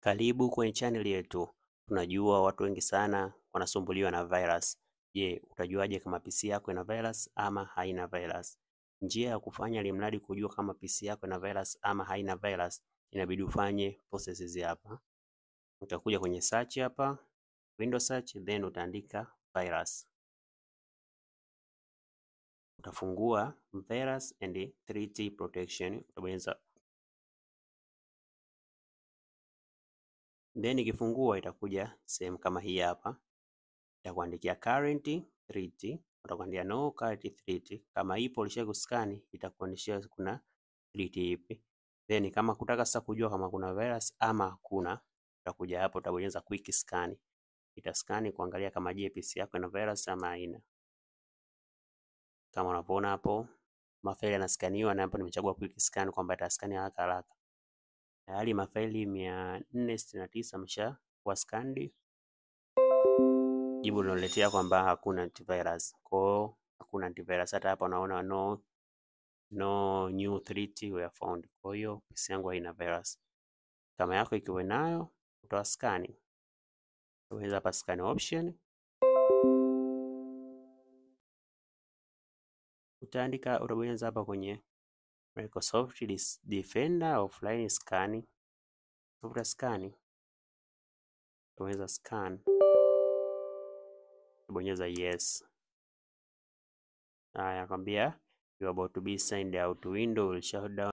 Karibu kwenye channel yetu. Tunajua watu wengi sana wanasumbuliwa na virus. Je, utajuaje kama PC yako ina virus ama haina virus? Njia ya kufanya ili mradi kujua kama PC yako ina virus ama haina virus, inabidi ufanye process hizi hapa. Utakuja kwenye search hapa, Windows search, then utaandika virus. Utafungua virus and threat protection, utabonyeza then ikifungua itakuja sehemu kama hii hapa, itakuandikia current threat, utakuandia no current threat. Kama ipo ulisha kuskani, itakuonyesha kuna threat ipi. Then kama kutaka sasa kujua kama kuna virus ama hakuna, utakuja hapo utabonyeza quick scan, itaskani kuangalia kama je, PC yako ina virus ama haina. Kama unavyoona hapo mafaili yanaskaniwa, na hapo nimechagua quick scan kwamba itaskani haraka haraka. Tayari mafaili mia nne sitini na tisa ameshakuwa scanned. Jibu linaloletea kwamba hakuna antivirus. Kwa hiyo hakuna antivirus, hata hapa unaona no no new threat were found. Kwa hiyo PC yangu haina virus. Kama yako ikiwa nayo utawaskani, unaweza hapa scan option, utaandika utabonyeza hapa kwenye Microsoft Defender offline scan, uta scan, utabonyeza scan, utabonyeza yes. Haya, kwambia you are about to be signed out window will shut down